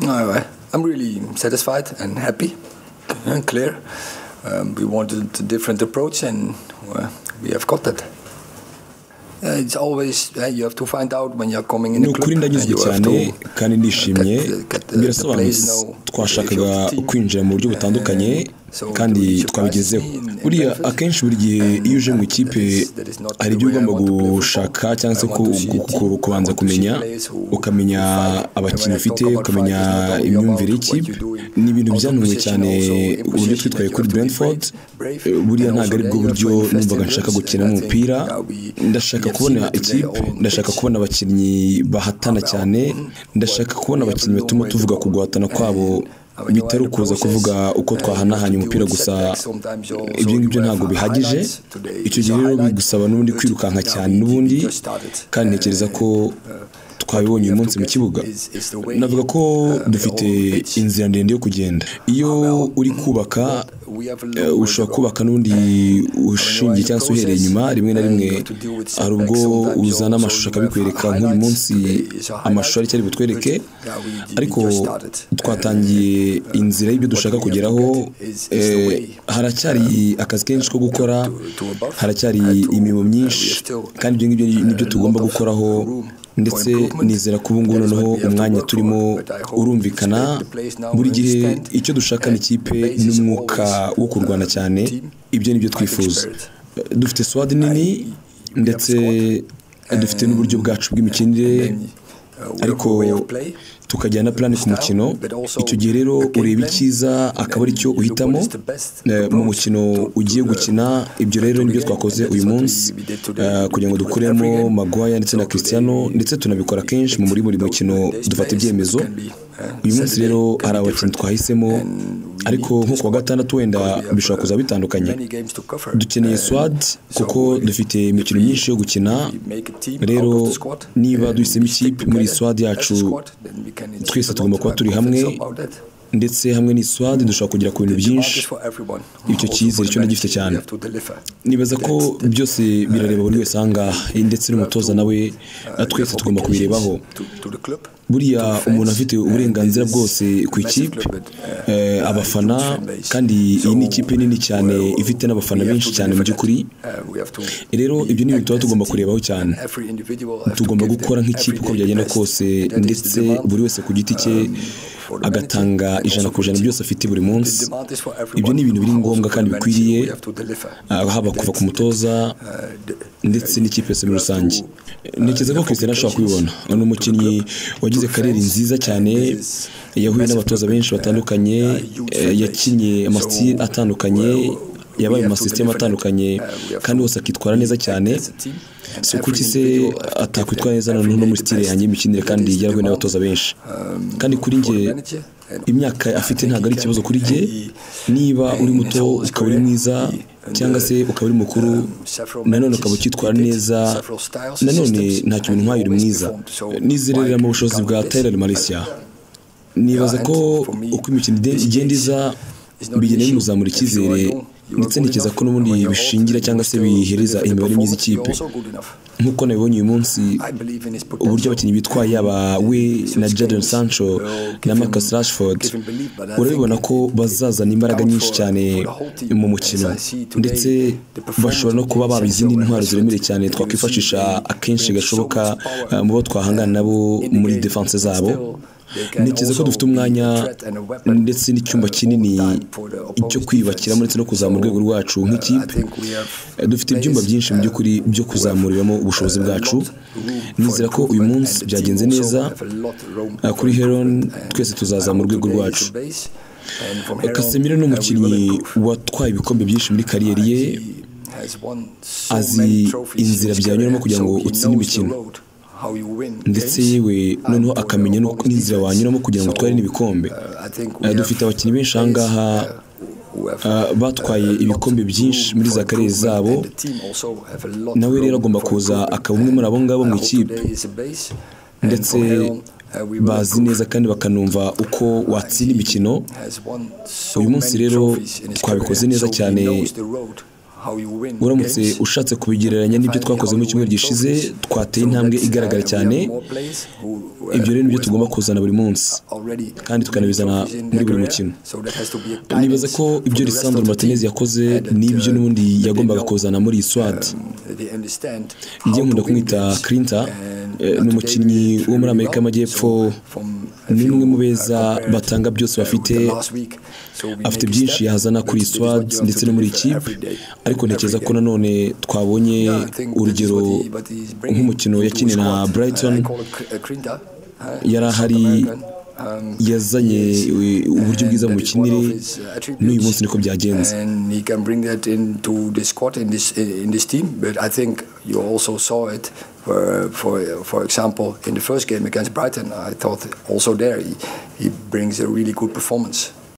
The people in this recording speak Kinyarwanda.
No, I'm really satisfied and happy and clear. Um, we wanted a different approach and uh, we have got that. Uh, it's always uh, you have to find out when you're coming in ni the club ukuri ndanyuzwe you have cyane to kandi ndishimye birasobanutse twashakaga kwinjira mu buryo butandukanye kandi twabigezeho buriya akenshi buri gihe iyo uje mu ikipe hari ibyo ugomba gushaka cyangwa se gukora kubanza kumenya ukamenya abakinnyi ufite ukamenya imyumvire y'ikipe ni ibintu byananiwe cyane uburyo twitwaye kuri Brentford buriya ntabwo ari bwo buryo numvaga nshaka gukina umupira ndashaka kubona ikipe ndashaka kubona abakinnyi bahatana cyane ndashaka kubona abakinnyi batuma tuvuga ku guhatana kwabo bitari ukuza kuvuga uko twahanahanye umupira gusa ibyo ngibyo ntabwo bihagije icyo gihe rero bigusaba n'ubundi kwirukanka cyane n'ubundi kandi ntekereza ko twabibonye uyu munsi mu kibuga navuga ko dufite inzira ndende yo kugenda iyo uri kubaka eh, ushobora kubaka n'undi ushingiye cyangwa se uhereye inyuma rimwe na rimwe hari ubwo uzana amashusho akabikwereka nk'uyu munsi amashusho ari cyari butwereke ariko twatangiye inzira y'ibyo dushaka kugeraho eh, haracyari akazi kenshi ko gukora haracyari imirimo myinshi kandi ibyo ngibyo nibyo tugomba gukoraho ndetse nizera ko ubu ngubu noneho umwanya turimo urumvikana buri gihe icyo dushaka ni ikipe n'umwuka wo kurwana cyane ibyo ni byo twifuza dufite swadi nini ndetse dufite n'uburyo bwacu bw'imikinire ariko tukagira na plani ku mukino icyo gihe rero ureba icyiza akaba ari cyo uhitamo eh, mu mukino ugiye gukina ibyo rero nibyo twakoze uyu munsi eh, kugira ngo dukuremo Maguire ndetse na Cristiano ndetse tunabikora kenshi mu muri buri mukino dufata ibyemezo uyu munsi rero hari abakinnyi twahisemo ariko nko ku wa gatandatu wenda bishobora kuzaba bitandukanye dukeneye swad kuko dufite imikino myinshi yo gukina rero niba duhisemo ikipe muri swad yacu twese tugomba kuba turi hamwe ndetse hamwe n'iswadi dushobora kugera ku bintu byinshi icyo cyizere cyo ndagifite cyane nibaza ko byose birareba buri wese ahangaha ndetse n'umutoza nawe na twese tugomba kubirebaho buriya umuntu afite uburenganzira bwose ku ikipe eh, abafana kandi iyi ni ikipe nini cyane ifite n'abafana benshi cyane mu by'ukuri rero ibyo ni ibintu tuba tugomba kurebaho cyane tugomba gukora nk'ikipe uko byagenda kose ndetse buri wese ku giti cye agatanga ijana ku ijana byose afite buri munsi ibyo ni ibintu biri ngombwa kandi bikwiriye ah, haba kuva ku mutoza ndetse n'ikipe yose muri rusange ntekereza ko Cristiano ashobora kubibona ni umukinnyi wagize karere nziza cyane yahuye n'abatoza benshi batandukanye eh, yakinnye amasitiri atandukanye yabaye mu masisiteme atandukanye kandi hose akitwara neza cyane si kuki se atakwitwara neza noneho no muri sitire yanjye y'imikinire kandi yarahuye n'abatoza benshi kandi kuri njye imyaka afite ntabwo ari ikibazo kuri njye niba uri muto ukaba uri mwiza cyangwa se ukaba uri mukuru nanone ukaba ukitwara neza nanone nta kintu nk'ayo uri mwiza nizerera mu bushobozi bwa Taylor Malaysia nibaza ko uko imikino igenda iza bigenda bimuzamura icyizere ndetse ntekereza ko n'ubundi bishingira cyangwa se bihereza imibare myiza ikipe nk'uko nabibonye uyu munsi uburyo abakinnyi bitwaye yaba we na Jadon Sancho na Marcus Rashford urabibona ko bazazana imbaraga nyinshi cyane mu mukino ndetse bashobora no kuba baba izindi ntwaro ziremereye cyane twakwifashisha akenshi gashoboka eh, mu bo twahangana nabo muri defense zabo ntekereza ko dufite umwanya ndetse n'icyumba kinini cyo kwiyubakiramo ndetse no kuzamura urwego rwacu nk'ikipe dufite ibyumba byinshi mu by'ukuri byo kuzamuriramo ubushobozi bwacu nizera ko uyu munsi byagenze neza kuri heron twese tuzazamura urwego rwacu Casemiro ni umukinnyi watwaye ibikombe byinshi muri kariyeri ye azi inzira byanyuramo kugira ngo utsinde imikino ndetse yewe noneho akamenya n'inzira wanyuramo kugira ngo utware n'ibikombe Eh, dufite abakinnyi benshi aha ngaha ah, batwaye ibikombe byinshi muri za karere zabo nawe rero agomba kuza akaba umwe muri abo ngabo mu ikipe ndetse bazi neza kandi bakanumva uko watsinda imikino uyu munsi rero twabikoze neza cyane uramutse ushatse kubigereranya n'ibyo twakoze mu cyumweru gishize twateye intambwe igaragara cyane ibyo rero nibyo tugomba kuzana buri munsi kandi tukanabizana muri buri mukino nibaza ko ibyo lisandro martinez yakoze n'ibyo n'ubundi yagombaga kuzana muri iyi swadi njye nkunda kumwita kirinta ni umukinnyi wo muri amerika y'amajyepfo ni umwe mu beza batanga byose bafite afite byinshi yazana kuri iyi swadi ndetse no muri iyi kipe ariko ntekereza ko nanone twabonye urugero nk'umukino yakine na Brighton yari ahari yazanye uburyo bwiza mu mikinire n'uyu munsi niko byagenze For, for, for example, in the first game against Brighton, I thought also there he, he brings a really good performance.